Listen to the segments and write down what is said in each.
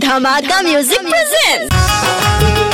धमाका music present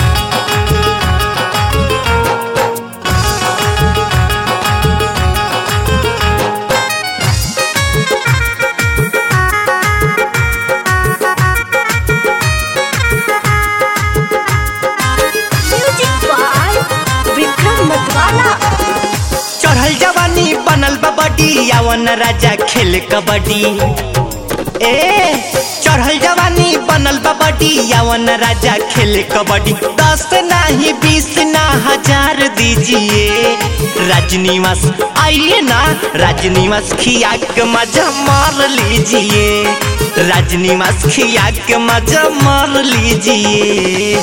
music by Vikram Matwala चढ़ल जवानी बनल बा बडी यावन राजा खेल कबड्डी ए चढ़ल जवानी बनल बा बडी यावन राजा खेल कबड्डी दस नाही बीस ना हजार दीजिए राजनिवास आइए ना राजनिवास खिया के मजा मार लीजिए राजनिवास खिया के मजा मार लीजिए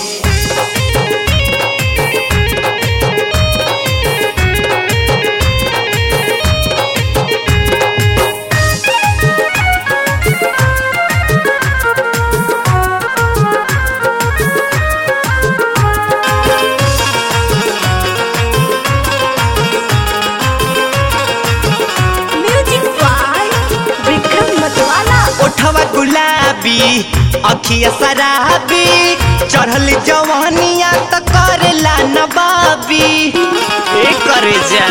म्यूजिक बाय विक्रम मतवाला ओठवा गुलाबी अखिया शराबी चढ़ल जवानिया त करेला नबाबी ए करे जा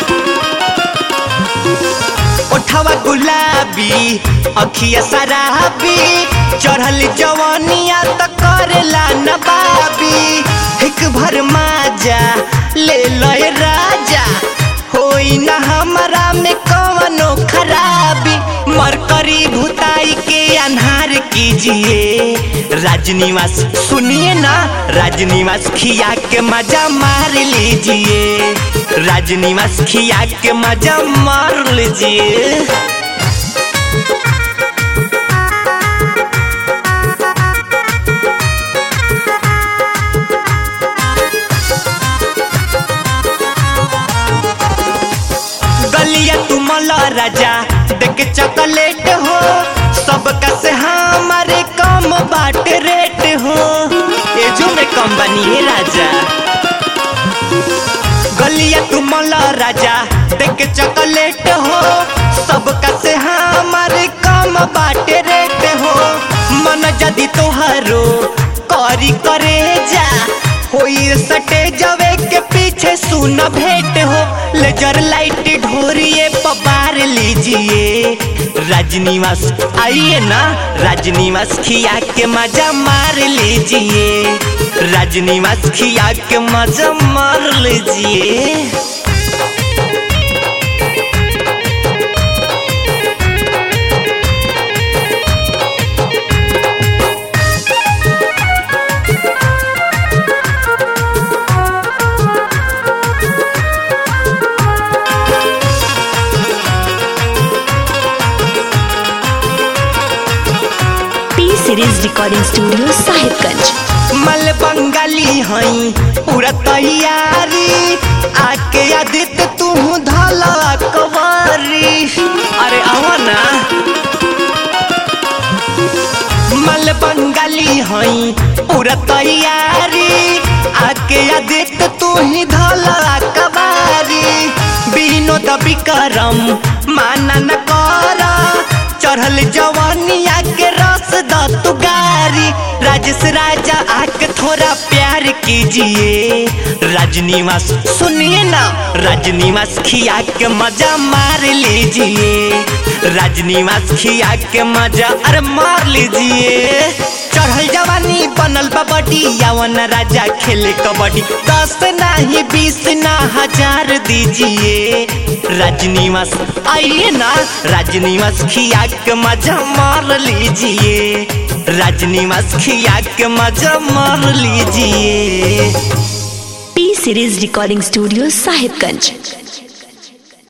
ओठवा गुलाबी अखिया शराबी चढ़ल जवानिया त करेला नबाबी एक भर माजा ले लय राजा होई ना हमरा में कवनो खराबी मरकरी भुताई के अन्हार कीजिए राजनिवास सुनिए ना राजनिवास खिया के मजा मार लीजिए राजनिवास खिया के मजा मार लीजिए गलिया तुमल राजा देख चॉकलेट हो सबका से हमारे कम बाट रेट हो ये जो में कम बनी है राजा गलिया तुमल राजा देख चॉकलेट हो सबका से हमारे कम बाट रेट हो मन जदी तोहरो करी करे जा होई सटे जवे के पीछे सुन भेंट हो लेजर लाइट ढोरिए पबार लीजिए राजनिवास आइए ना राजनिवास खिया के मजा मार लीजिए राजनिवास खिया के मजा मार लीजिए P series recording studio Sahibganj मल बंगाली हई पूरा तैयारी आके आदित्य तू धला कवारी अरे आवा ना मल बंगाली हई पूरा तैयारी आके आदित्य तू ही धला कवारी विनोद विक्रम माना न कर चढ़ल जवानिया के रस द तू गारी राजेश राजा आके थोड़ा प्यार कीजिए राजनिवास सुनिए ना राजनिवास खिया के मजा मार लीजिए राजनिवास खिया के मजा अरे मार लीजिए चढ़ल जवानी बनल बा बडी यावन राजा खेले कबड्डी दस नाही बीस ना हजार दीजिए राजनिवास आइए ना राजनिवास खिया के मजा मार लीजिए राजनिवास खिया के मजा मार लीजिए P series recording studio Sahibganj